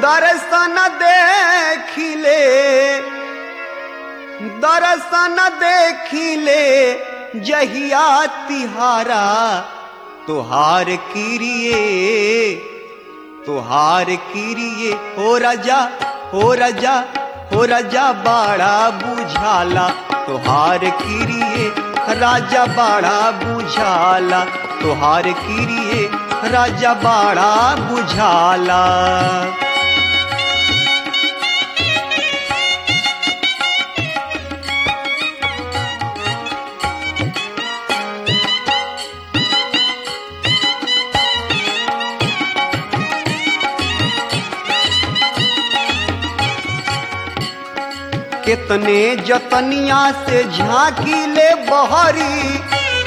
दर्शन देखिले दर्शन देखिले जहिया तिहारा तुहार किरिए तुहार किरिए हो राजा हो राजा हो राजा बाड़ा बुझाला तुहार किरिए राजा बाड़ा बुझाला तुहार किरिए राजा बाड़ा बुझाला कितने जतनिया से झांकी ले बहरी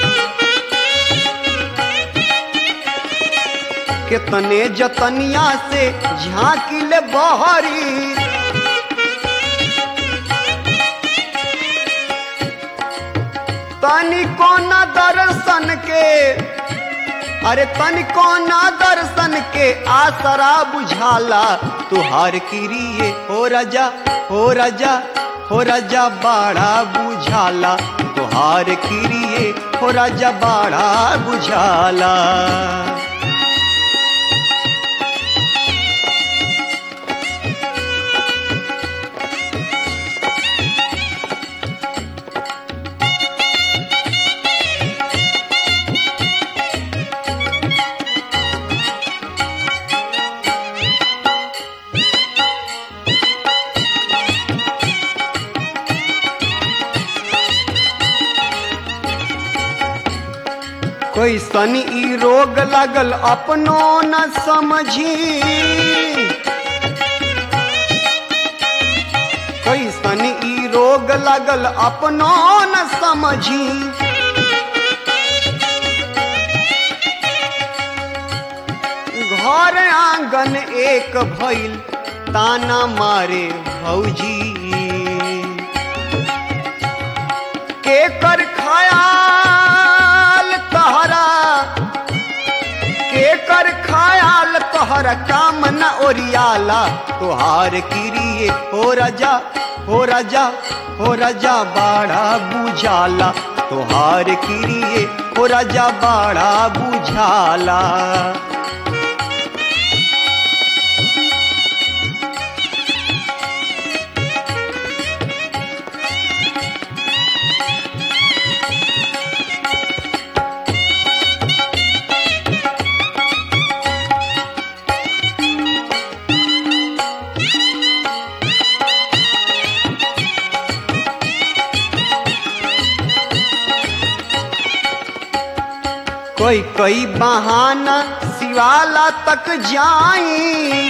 कितने जतनिया से झांकी ले बहरी तनिको न दर्शन के अरे तनिको न दर्शन के आसरा बुझाला तुहार किरिए हो राजा हो राजा हो राजा बाड़ा बुझाला तुहार किरिए हो राजा बाड़ा बुझाला कैसन ई रोग लगल अपनो न समझी कैसन ई रोग लगल अपनो न समझी घर आंगन एक भइल ताना मारे भौजी के कर खयाल तहरा के कर खयाल तोहरा काम न ओरियाला तोहार किरिए हो राजा हो राजा हो राजा बाड़ा बुझाला तोहार किरिए हो राजा बाड़ा बुझाला कोई कोई बहाना शिवाला तक जाई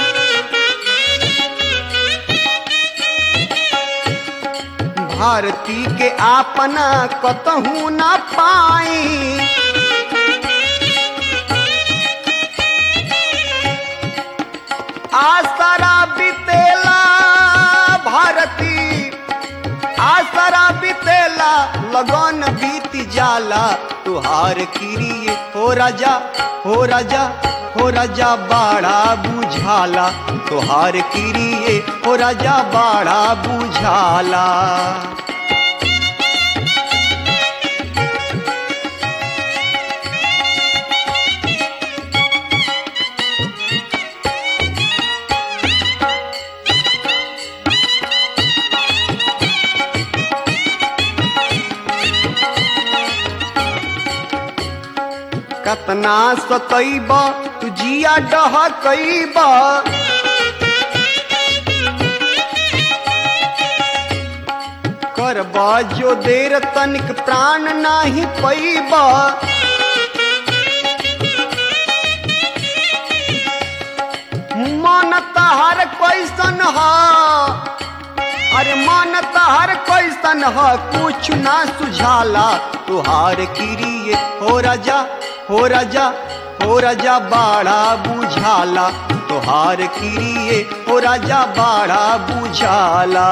भारती के आपना कतहू ना पाई आसरा बितेला भारती आसरा बितेला लगन बीत जाला तुहार किरिए हो राजा हो राजा हो राजा बाड़ा बुझाला तुहार किरिए हो राजा बाड़ा बुझाला कतना सतैब तू जिया डहकैब करब जो देर तनिक प्राण नाही पैब मन तहर कैसन ह अरे मन तहर कैसन ह कुछ ना सुझाला तुहार किरिए हो राजा हो राजा हो राजा बाड़ा बुझाला तुहार किरिए हो राजा बाड़ा बुझाला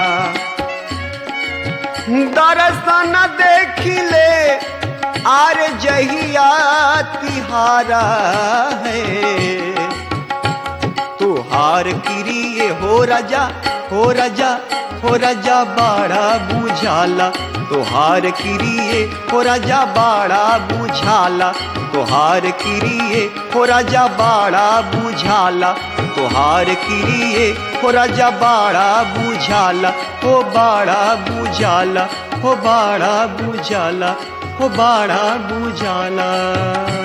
दर्शन देखिले आर जहिया तिहारा है तुहार तोहार किरिए हो राजा हो राजा हो राजा बाड़ा बुझाला तोहार किरिए हो राजा बाड़ा बुझाला तोहार किरिए हो राजा बाड़ा बुझाला तोहार किरिए हो राजा बाड़ा बुझाला हो बाड़ा बुझाला हो बाड़ा बुझाला हो बाड़ा बुझाला